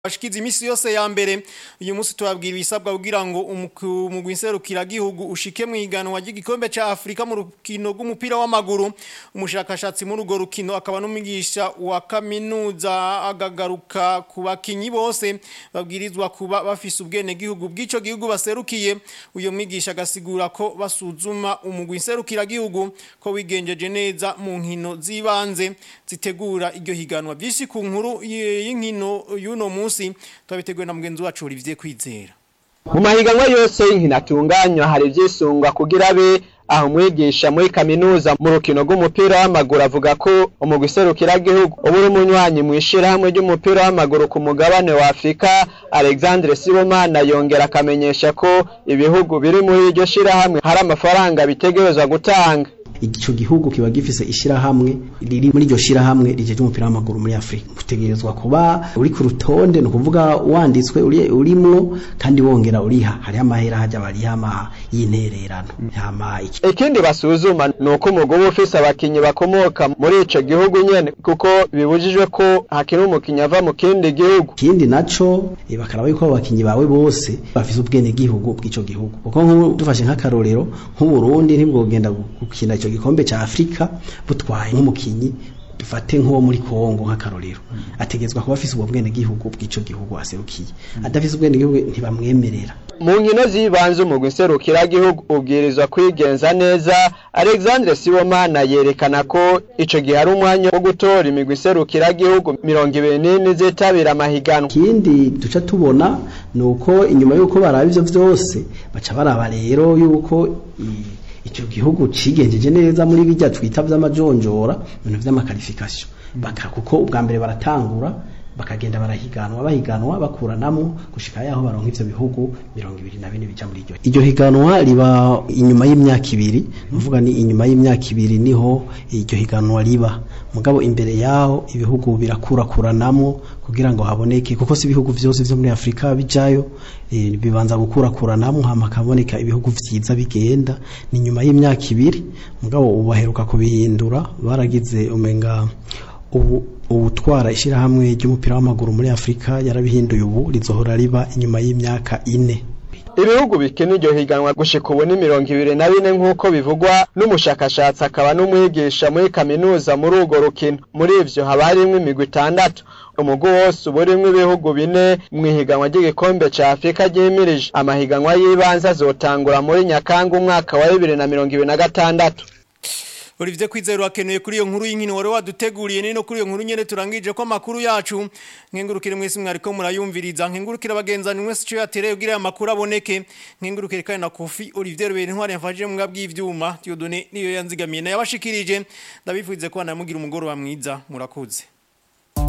bashikiza imisi yose ya mbere uyu munsi tubabwira ibisabwa kugira ngo umugwi nserukira gihugu ushike mu iganwa ry'igikombe ca Afrika mu rukino rw'umupira w'amaguru umushakashatsi muri urwo rukino akaba n'umwigisha wa kaminuza agagaruka ku bakinyi bose babwirizwa kuba bafise ubwene gihugu bw'ico gihugu baserukiye uyo mwigisha agasigura ko basuzuma umugwi nserukira gihugu ko wigenjeje neza mu nkino zibanze zitegura iryo higanwa byinshi ku nkuru y'inkino y'uno munsi munsi twabiteguye na mugenzi wacu Olivier Kwizera mu mahiganwa yose y'inkino atunganywa hari ivyisungwa kugira be aho umwigisha muri kaminuza mu rukino rw'umupira w'amaguru avuga ko umugwi serukiragihugu uba uri umunywanyi mw'ishirahamwe ry'umupira w'amaguru ku mugabane wa afurika alexandre sibomana yongera akamenyesha ko ibihugu biri muri iryo shirahamwe hari amafaranga bitegerezwa gutanga ico gihugu kiba gifise ishirahamwe riri muri iryo shirahamwe rijeje umupira w'amaguru muri Afrika utegerezwa kuba uri ku rutonde no kuvuga wanditswe uri urimwo kandi wongera uriha hari amahera hajya bariha ama y'intererano hama iki ikindi basuzuma nuko umugwi ufise abakinyi bakomoka muri ico gihugu nyene kuko bibujijwe ko hakiri umukinyi ava mu kindi gihugu ikindi naco e, bakaraba yuko abakinyi bawe bose bafise ubwene gihugu bw'ico gihugu kuko nk'ubu dufashe nk'akarorero nk'uburundi ntibwogenda gukina ico gikombe ca Afrika butwaye nk'umukinyi dufate nk'uwo muri Kongo nk'akarorero ategezwa kuba afise ubwo bwene gihugu bw'ico gihugu aserukiye adafise ubwene gihugu ntibamwemerera mu nkino zibanze umugwi nserukira gihugu ubwirizwa kwigenza neza Alexandre Sibomana yerekana ko ico gihe ari umwanya wo gutora imigwi nserukira gihugu mirongo ibiri n'ine zitabira amahiganwa ikindi duca tubona nuko inyuma yuko baraba ivyo vyose baca baraba rero yuko ico gihugu cigenjeje neza muri bijya twita vy'amajonjora ibintu vy'amakarifikasiyo baka kuko ubwa mbere baratangura bakagenda barahiganwa bahiganwa bakuranamo gushika yaho baronka ivyo bihugu mirongo ibiri na bine bija muri iryo iryo higanwa riba inyuma y'imyaka ibiri nuvuga ni inyuma y'imyaka ibiri niho iryo higanwa riba mugabo imbere yaho ibihugu birakurakuranamo kugira ngo haboneke kuko si ibihugu vyose vyo muri Afrika bijayo e, bibanza gukurakuranamo hama kaboneka ibihugu vyiza bigenda ni nyuma y'imyaka ibiri mugabo ubaheruka kubihindura baragize umenga ubu ubutwara ishirahamwe ry'umupira w'amaguru muri Afrika yarabihinduye ubu rizohora riba inyuma y'imyaka ine ibihugu bikina iryo higanwa gushika ubu ni mirongo ibiri na bine nk'uko bivugwa n'umushakashatsi akaba n'umwigisha muri kaminuza muri urwo rukino muri ivyo haba harimwo imigwi itandatu umugwi wose uba urimwo ibihugu bine mw'ihiganwa ry'igikombe ca afurika ryimirije amahiganwa y'ibanze azotangura muri nyakanga umwaka wa bibiri na mirongo ibiri na gatandatu Olivier Kwizero akenuye kuri iyo nkuru y'inkino wari waduteguriye nino kuri iyo nkuru nyene turangije ko makuru yacu nkengurukire mwese mwariko murayumviriza nkengurukire bagenzani mwese cyo yatereye kugira amakuru aboneke nkengurukire kandi na Kofi Olivier Rubere ntwari yafashije mu bw'ivyuma Dieudonné niyo yanzigamiye na yabashikirije ndabifuze ko namugira umugoro wa mwiza murakoze